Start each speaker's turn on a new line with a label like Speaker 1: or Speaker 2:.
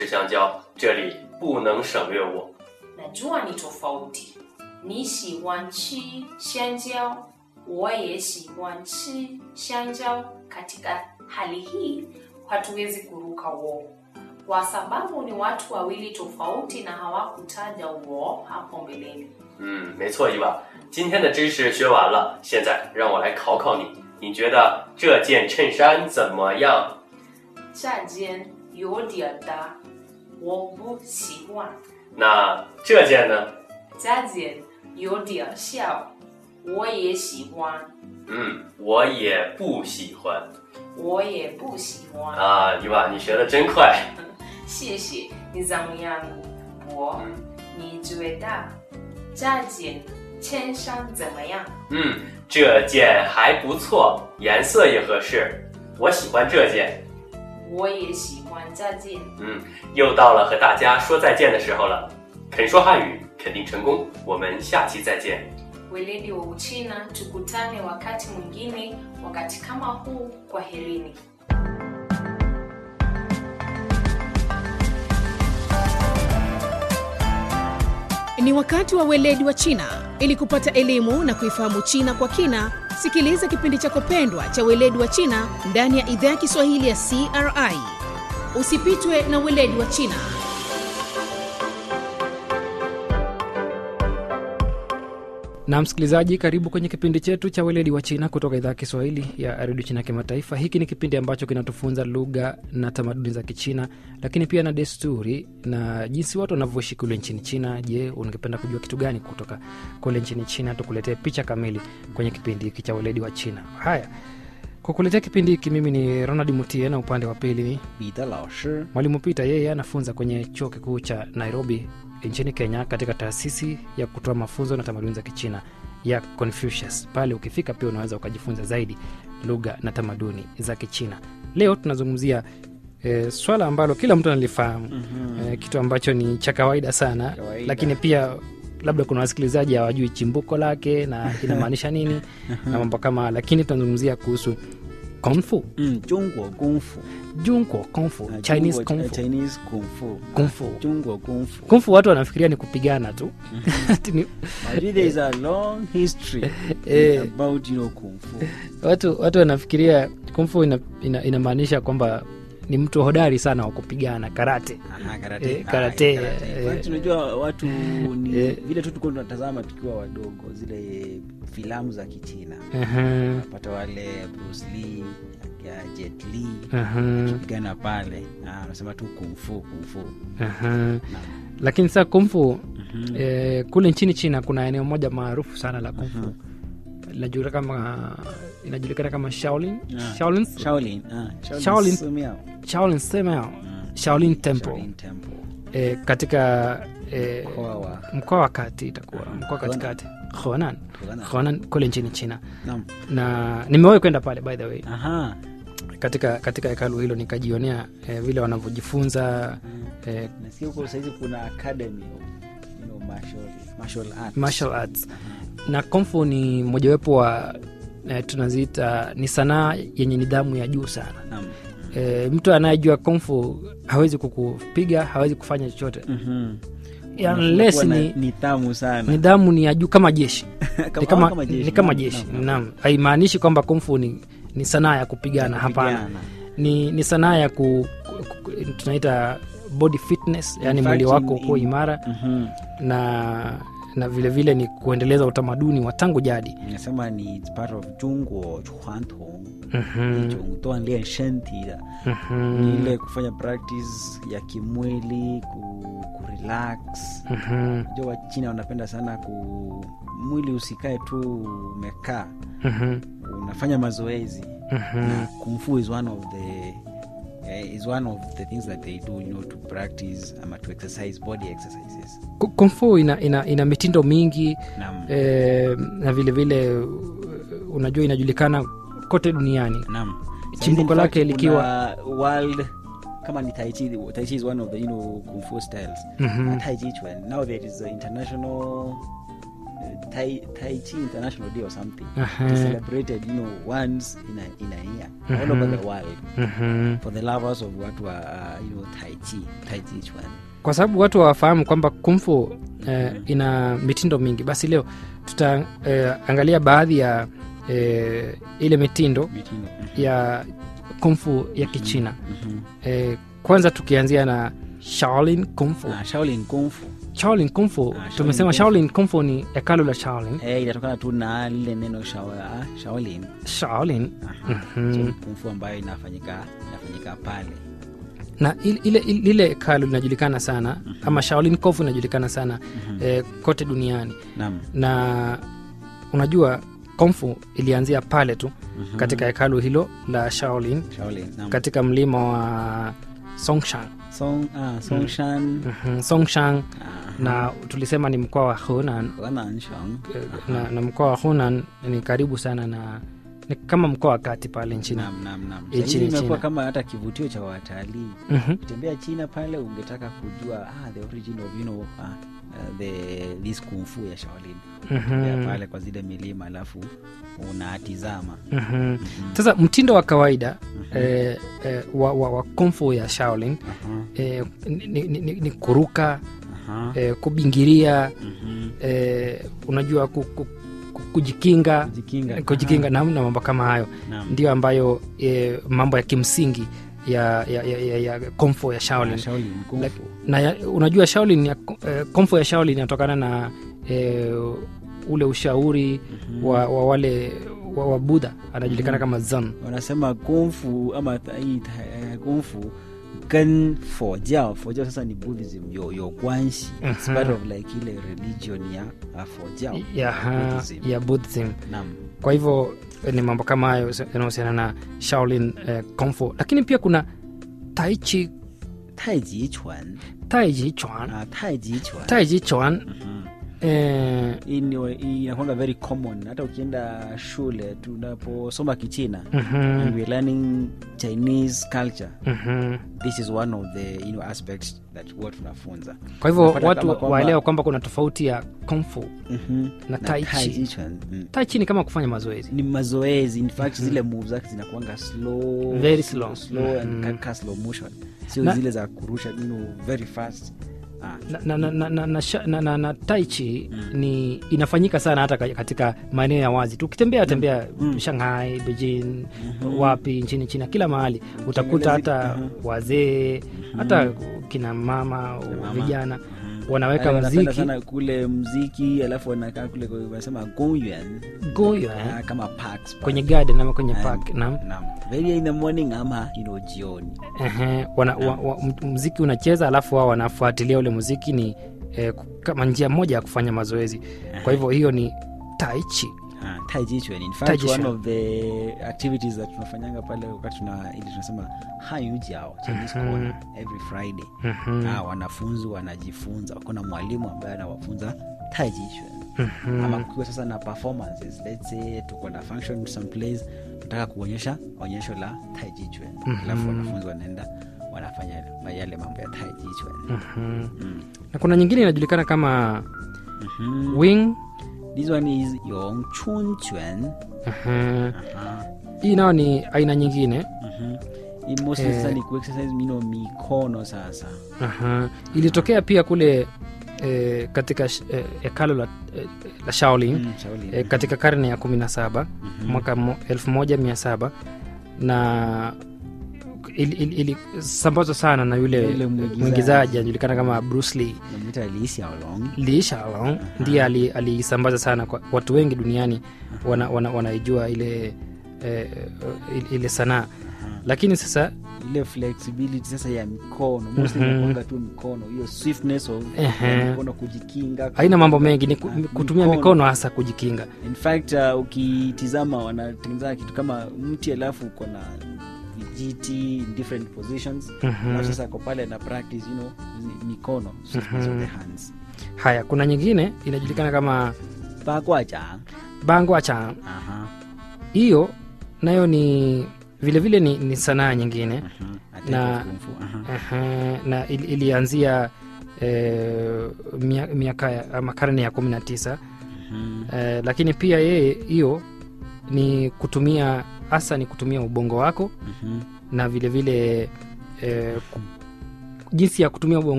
Speaker 1: 吃香蕉，这里不能省略我。
Speaker 2: najua ni tofauti. Ni 喜欢吃香蕉，我也喜欢吃香蕉. Katika hali hii hatuwezi kuruka wo kwa sababu ni watu wawili tofauti na hawakutaja wo hapo mbeleni.
Speaker 1: 嗯，没错，伊娃。今天的知识学完了，现在让我来考考你，你觉得这件衬衫怎么样？
Speaker 2: 这件有点大，我不喜欢。
Speaker 1: 那这件呢？
Speaker 2: 这件有点小，我也喜欢，
Speaker 1: 嗯，我也不喜欢
Speaker 2: 我也不喜欢。
Speaker 1: 啊，伊娃，你学的真快。
Speaker 2: 谢谢，你怎么样？我，
Speaker 1: 嗯
Speaker 2: 你觉得这件衬衫怎么样？
Speaker 1: 嗯，这件还不错，颜色也合适，我喜欢这件。
Speaker 2: 我也喜欢这件。
Speaker 1: 嗯，又到了和大家说再见的时候了。肯说汉语，肯定成功。我们下期再见。
Speaker 2: Weledi wa Uchina, tukutane wakati mwingine, wakati kama huu. Kwaherini.
Speaker 3: Ni wakati wa weledi wa China. Ili kupata elimu na kuifahamu China kwa kina, sikiliza kipindi chako pendwa cha weledi wa China ndani ya idhaa ya Kiswahili ya CRI. Usipitwe na weledi wa China.
Speaker 4: na msikilizaji karibu kwenye kipindi chetu cha weledi wa china kutoka idhaa ya kiswahili ya redio china kimataifa hiki ni kipindi ambacho kinatufunza lugha na tamaduni za kichina lakini pia na desturi na jinsi watu wanavyoishi kule nchini china je ungependa kujua kitu gani kutoka kule nchini china tukuletee picha kamili kwenye kipindi hiki cha weledi wa china haya kwa kuletea kipindi hiki mimi ni ronald mutie na upande wa pili ni
Speaker 5: 彼得老师
Speaker 4: mwalimu pita yeye anafunza kwenye chuo kikuu cha nairobi nchini kenya katika taasisi ya kutoa mafunzo na tamaduni za kichina ya confucius pale ukifika pia unaweza ukajifunza zaidi lugha na tamaduni za kichina leo tunazungumzia e, swala ambalo kila mtu analifahamu mm-hmm. e, kitu ambacho ni cha kawaida sana
Speaker 5: Kawaida.
Speaker 4: lakini pia labda kuna wasikilizaji hawajui chimbuko lake na inamaanisha nini na mambo kama haya. lakini tunazungumzia kuhusu kungfu
Speaker 5: 嗯，中国功夫
Speaker 4: junko kungfu
Speaker 5: 啊
Speaker 4: chinese
Speaker 5: 中国
Speaker 4: kungfu
Speaker 5: Chinese 功夫
Speaker 4: kungfu
Speaker 5: 中国功夫
Speaker 4: kumfu watu wanafikiria ni kupigana tu Ati ni-
Speaker 5: Actually, there is a long history
Speaker 4: Eh.
Speaker 5: about you know kung fu
Speaker 4: watu watu wanafikiria kumfu inamaanisha ina, inamaanisha kwamba ni mtu hodari sana wa kupigana karate
Speaker 5: Aha, karate.
Speaker 4: Eh,
Speaker 5: Ah,
Speaker 4: karate,
Speaker 5: karate.
Speaker 4: eh.
Speaker 5: Kwani tunajua watu ni
Speaker 4: Eh.
Speaker 5: vile tu tulikuwa tunatazama tukiwa wadogo zile filamu za kichina
Speaker 4: Aha,
Speaker 5: napata wale Bruce Lee ya Jet Li
Speaker 4: aha,
Speaker 5: pigana pale Ah, anasema tu kung fu kung fu
Speaker 4: aha.
Speaker 5: Naam.
Speaker 4: lakini saa kumfu
Speaker 5: Mhm.
Speaker 4: eh, kule nchini china kuna eneo moja maarufu sana la kumfu inajulikana kama inajulikana kama shaolin
Speaker 5: Ah.
Speaker 4: shaolin
Speaker 5: Shaolin ah, Shaolin
Speaker 4: Shaolin.
Speaker 5: Sumiao.
Speaker 4: shaolin sema
Speaker 5: Mm.
Speaker 4: shaolin temple
Speaker 5: Shaolin Temple
Speaker 4: eh, katika eh,
Speaker 5: mkoa wa
Speaker 4: mkoa wa kati itakuwa mkoa katikati honan
Speaker 5: Honan.
Speaker 4: honan kule nchini china
Speaker 5: Naam.
Speaker 4: na nimewahi kwenda pale by the way
Speaker 5: Aha.
Speaker 4: katika katika hekalu hilo nikajionea eh, vile wanavyojifunza eh,
Speaker 5: nasikia huko sahizi kuna academy of, you know, martial, martial arts.
Speaker 4: martial arts na komfu ni mojawapo wa eh, tunaziita ni sanaa yenye nidhamu ya juu sana
Speaker 5: Naam.
Speaker 4: e, mtu anayejua komfu hawezi kukupiga hawezi kufanya chochote
Speaker 5: Mhm.
Speaker 4: Ya,
Speaker 5: Unafaa
Speaker 4: unless
Speaker 5: kuwa na
Speaker 4: ni
Speaker 5: nidhamu sana
Speaker 4: nidhamu ni ya juu kama jeshi
Speaker 5: Kama-
Speaker 4: ni kama,
Speaker 5: kama jeshi.
Speaker 4: ni kama
Speaker 5: Naam,
Speaker 4: jeshi
Speaker 5: naam, naam.
Speaker 4: naam haimaanishi kwamba komfu ni, ni sanaa ya kupigana hapana
Speaker 5: Kupigana.
Speaker 4: ni, ni sanaa ya ku, ku, ku, tunaita body fitness yani
Speaker 5: In
Speaker 4: mwili
Speaker 5: fact,
Speaker 4: wako
Speaker 5: in-
Speaker 4: kuwa
Speaker 5: in-
Speaker 4: imara
Speaker 5: Mhm.
Speaker 4: na na vile vile ni kuendeleza utamaduni wa tangu jadi
Speaker 5: nasema ni it's part of 中国传统
Speaker 4: Mhm,
Speaker 5: 一种锻炼身体的
Speaker 4: mhm,
Speaker 5: ni ile kufanya practice ya kimwili ku, kurelax
Speaker 4: mhm,
Speaker 5: jo wachina wanapenda sana ku mwili usikae tu umekaa
Speaker 4: mhm,
Speaker 5: unafanya mazoezi
Speaker 4: mhm.
Speaker 5: na kung fu is one of the uh, is one of the things that they do you know to practice ama to exercise body exercises
Speaker 4: Ku- kung fu ina, ina, ina mitindo mingi
Speaker 5: nam
Speaker 4: eh, na vile vile uh, unajua inajulikana kote duniani
Speaker 5: nam
Speaker 4: Chimbuko
Speaker 5: In
Speaker 4: lake
Speaker 5: fact,
Speaker 4: likiwa-
Speaker 5: kuna world kama ni taichi taichi is one of the you know kung fu styles
Speaker 4: Mhm.
Speaker 5: Na tai chi chuan now there is a international uh, tai, tai chi international day or something
Speaker 4: Aha.
Speaker 5: It's celebrated you know once in a, in a year all over the world
Speaker 4: Mhm.
Speaker 5: for the lovers of watu wa uh, you know tai chi tai chi chuan
Speaker 4: kwa sababu watu hawafahamu kwamba kumfu eh, ina mitindo mingi basi leo tutaangalia baadhi ya eh, ile mitindo
Speaker 5: mitindo
Speaker 4: ya kumfu ya kichina
Speaker 5: Mhm.
Speaker 4: eh, kwanza tukianzia na shaolin kumfu
Speaker 5: Ah, shaolin kung fu
Speaker 4: shaolin kumfu
Speaker 5: Ah, Shaolin
Speaker 4: tumesema
Speaker 5: Kung Fu.
Speaker 4: shaolin kumfu ni hekalu la shaolin
Speaker 5: eh, inatokana tu na lile neno shao, ah, shaolin
Speaker 4: shaolin
Speaker 5: Aha.
Speaker 4: Mhm.
Speaker 5: so kung fu ambayo inafanyika inafanyika pale
Speaker 4: na ile, ile, lile hekalu linajulikana sana ama shaolin kumfu inajulikana sana eh, kote duniani
Speaker 5: nam
Speaker 4: na unajua komfu ilianzia pale tu katika hekalu hilo la shaolin
Speaker 5: shaolin nam
Speaker 4: katika mlima wa songshan
Speaker 5: song ah, songshan
Speaker 4: Mhm, songshan
Speaker 5: ah,
Speaker 4: na tulisema ni mkoa wa hunan
Speaker 5: Wananshang.
Speaker 4: eh, na, na mkoa wa hunan ni karibu sana na ni kama mkoa wa kati pale nchini
Speaker 5: Nam, nam, nam.
Speaker 4: Nchini
Speaker 5: Sasa hivi imekuwa
Speaker 4: China.
Speaker 5: kama hata kivutio cha watalii
Speaker 4: Mhm,
Speaker 5: ukitembea china pale ungetaka kujua ah, the origin of you know, uh, uh, the this kung fu ya shaolin Tembea
Speaker 4: mhm,
Speaker 5: pale kwa zile milima alafu unatizama
Speaker 4: mhm. sasa mtindo wa kawaida eh, eh, wa, wa, wa komfu ya shaolin
Speaker 5: Aha,
Speaker 4: eh, ni, ni, ni, ni kuruka
Speaker 5: aha.
Speaker 4: eh, kubingiria
Speaker 5: Mhm.
Speaker 4: eh, unajua ku, ku, ku, kujikinga
Speaker 5: kujikinga
Speaker 4: kujikinga na, na mambo kama hayo
Speaker 5: Naam.
Speaker 4: ndio ambayo eh, mambo ya kimsingi ya, ya, ya, ya, ya komfo ya shaolin
Speaker 5: Shaolin kung
Speaker 4: Like-
Speaker 5: fu.
Speaker 4: na ya, unajua shaolin ya, eh, komfo ya shaolin inatokana na eh, ule ushauri wa, wa wale wa, wa budha anajulikana kama zan
Speaker 5: wanasema kung fu ama ta- hii ta- eh, kung fu 跟佛教佛教 sasa ni buddhism 有有关系 it's part of like ile religion ya uh, 佛教
Speaker 4: ya, ha,
Speaker 5: Buddhism.
Speaker 4: ya buddhism
Speaker 5: Naam.
Speaker 4: kwa hivyo eh, ni mambo kama hayo yanahusiana na shaolin eh, komfo lakini pia kuna taichi
Speaker 5: 太极拳
Speaker 4: taiji chuan
Speaker 5: 啊，太极拳
Speaker 4: taiji chuan
Speaker 5: Mhm.
Speaker 4: eh,
Speaker 5: Hii ni- hii inakwanga very common hata ukienda shule tunaposoma kichina
Speaker 4: mhm,
Speaker 5: and we're learning chinese culture
Speaker 4: mhm.
Speaker 5: this is one of the you know, aspects that huwa tunafunza
Speaker 4: kwa hivyo
Speaker 5: Unapata
Speaker 4: watu
Speaker 5: kama kwamba-
Speaker 4: waelewa kwamba kuna tofauti ya komfu
Speaker 5: Mhm.
Speaker 4: na
Speaker 5: na
Speaker 4: tai
Speaker 5: tai
Speaker 4: chi
Speaker 5: chi chuan mm.
Speaker 4: taichi ni kama kufanya mazoezi
Speaker 5: ni mazoezi in fact zile moves zake zinakuanga slow
Speaker 4: Very slow.
Speaker 5: slow and
Speaker 4: Mhm.
Speaker 5: ka- ka slow motion sio
Speaker 4: Na-
Speaker 5: zile za kurusha you know, very fast ah.
Speaker 4: na, na, na, na, na, na, sha- na, na, na taichi ni inafanyika sana hata ka- katika maeneo ya wazi tu ukitembea tembea shanghai beijing wapi nchini china kila mahali utakuta hata wazee hata kina mama vijana wanaweka
Speaker 5: Wale wanapenda
Speaker 4: mziki
Speaker 5: sana kule mziki alafu wanakaa kule kwa- wanasema gongyuan
Speaker 4: goyo
Speaker 5: ah,
Speaker 4: eh,
Speaker 5: kama parks pale.
Speaker 4: kwenye garden ama kwenye
Speaker 5: And-
Speaker 4: park naam
Speaker 5: naam. very in the morning ama you know, jioni
Speaker 4: Ehe, wana, wa, wa, m- mziki unacheza alafu wao wanafuatilia ule muziki ni eh, ku- kama njia moja ya kufanya mazoezi kwa hivyo hiyo ni taichi
Speaker 5: Ah, tai chi chuan in
Speaker 4: Tai
Speaker 5: fact
Speaker 4: chi
Speaker 5: one
Speaker 4: chuan.
Speaker 5: of the activities that tunafanyanga pale wakati tuna ili tunasema hayu jiao chinese corner every friday
Speaker 4: Mhm.
Speaker 5: ah, wanafunzi wanajifunza wako na mwalimu ambaye anawafunza tai chi chuan ama kukiwa sasa na performances let's say tuko na function someplace tunataka kuonyesha onyesho la tai chi chuan alafu wanafunzi wanaenda wanafanya yale mambo ya tai chi chuan
Speaker 4: Mhm.
Speaker 5: mm.
Speaker 4: na kuna nyingine inajulikana kama
Speaker 5: Mhm.
Speaker 4: wing
Speaker 5: this one is yong chun chuan
Speaker 4: Mhm.
Speaker 5: Aha.
Speaker 4: hii nayo ni aina nyingine
Speaker 5: Mhm. Hii mostly
Speaker 4: Eh.
Speaker 5: sasa ni kuexercise mino mikono sasa
Speaker 4: Aha. ilitokea pia kule eh, katika sh- eh, hekalo la, eh, la shaolin
Speaker 5: Mm, Shaolin.
Speaker 4: eh, katika karne ya kumi na saba mwaka mo- elfu moja mia saba na ilisambazwa sana na yule
Speaker 5: Yule mwigizaji.
Speaker 4: mwigizaji anajulikana kama Bruce Lee.
Speaker 5: Namwita Lee Hsiao-long.
Speaker 4: Lee Shalong ndiye ali- aliisambaza sana kwa watu wengi duniani wana, wana, wanaijua ile eh, ile- ile sanaa lakini sasa
Speaker 5: ile flexibility sasa ya mikono mostly
Speaker 4: Mhm.
Speaker 5: inakuanga tu mikono hiyo swiftness of
Speaker 4: Ehe.
Speaker 5: ya mikono kujikinga
Speaker 4: haina mambo mengi ni ku-
Speaker 5: Ah,
Speaker 4: kutumia mikono hasa kujikinga
Speaker 5: in fact uh, ukitizama wanatengeneza kitu kama mti alafu uko na vijiti in different positions
Speaker 4: Mhm.
Speaker 5: alafu sasa ako pale na practice you know ni- mikono swiftness of the hands
Speaker 4: haya kuna nyingine inajulikana kama
Speaker 5: bakwaja
Speaker 4: bangwa cha
Speaker 5: aha
Speaker 4: hiyo nayo ni vilevile vile ni, ni sanaa nyingine
Speaker 5: mhm. A type
Speaker 4: Na-
Speaker 5: of kung fu, aha.
Speaker 4: Aha, na ili, ilianzia eh, mia- miaka ya- ama karne ya kumi na tisa
Speaker 5: Mhm.
Speaker 4: eh, lakini pia yeye hiyo ni kutumia hasa ni kutumia ubongo wako
Speaker 5: Mhm.
Speaker 4: na vile vile eh, ku- jinsi ya kutumia ubongo